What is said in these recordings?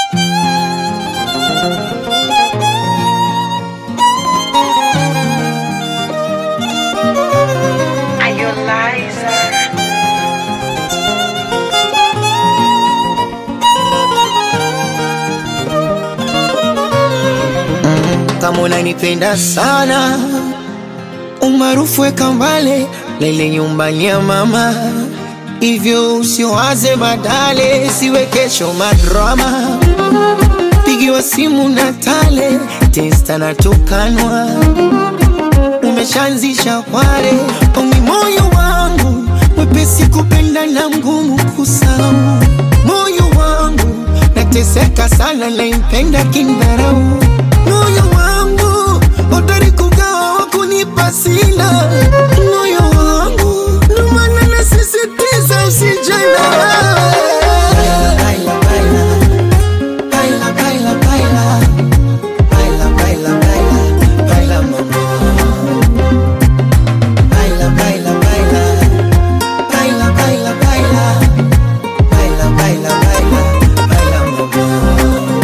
Are you Liza? kama unanipenda sana, umaarufu weka mbale lele nyumbani ya mama, hivyo usiwaze badale, siwe kesho madrama, pigiwa simu na tale testa na tukanwa, umeshaanzisha kware ongi moyo wangu mwepesi kupenda na mgumu kusahau moyo wangu nateseka sana naimpenda kindharau moyo wangu hodari kugawa wakunipa sina moyo wangu ndo maana nasisitiza usijana baila, baila, baila, baila, baila. Baila, baila, baila, baila, mama. Baila, baila, baila. Baila, baila, baila. Baila, baila, baila, baila, mama.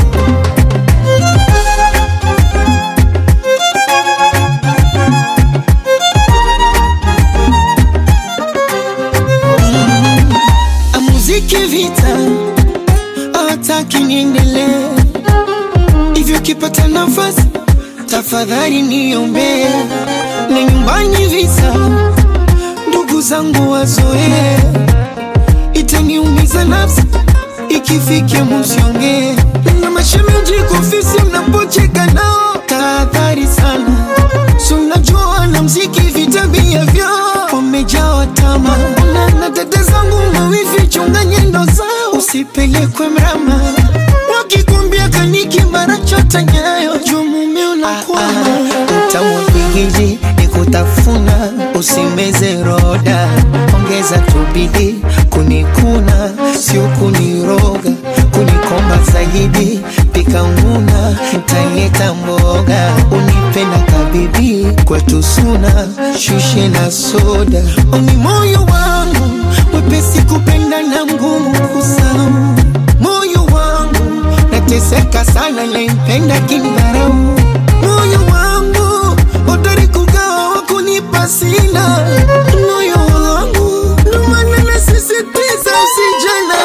muziki vita hataki niendelee hivyo kipata nafasi tafadhali niombee na nyumbani visa ndugu zangu wazoee itaniumiza nafsi ikifikia musiongee na mashemeji kofisi mnapocheka nao tahadhari sana si unajua na mziki vitabia vyao wamejawa tama na, na dada zangu mawivi chunga nyendo zao usipelekwe mrama wakikwambia kaniki mara chota nyayo juu mume unakwama utamu pigiji ni kutafuna usimeze roda ongeza tubidi kunikuna sio kuniroga kunikomba zaidi pika nguna mtaleta mboga unipenda kabibi kwetu suna shushe na soda oni moyo wangu mwepesi kupenda na mgumu kusahau moyo wangu nateseka sana naimpenda kindharau moyo wangu hodari kugawa wakunipa sina moyo wangu ndo maana nasisitiza usijana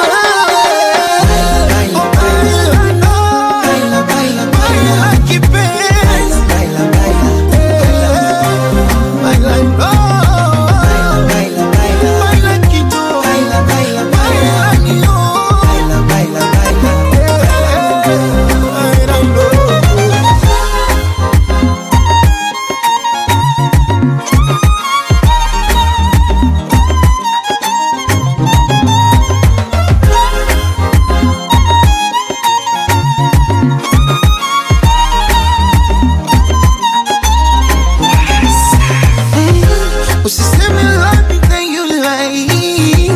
Usiseme love me then you lie.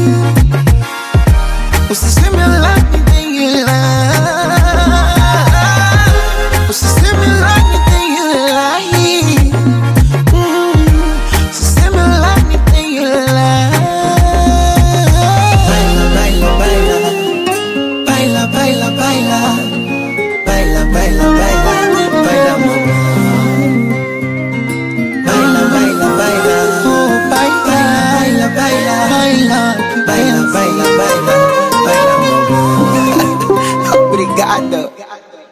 Usiseme love me then you lie. Usiseme love me then you lie. Mm. Usiseme love me then you lie. Baila, baila, baila. Baila, baila, baila. Baila, baila, baila. Baila, mama. Baila, baila, baila. Oh, baila, baila, baila. Baila, baila, baila, baila. Baila, mama. Obrigado.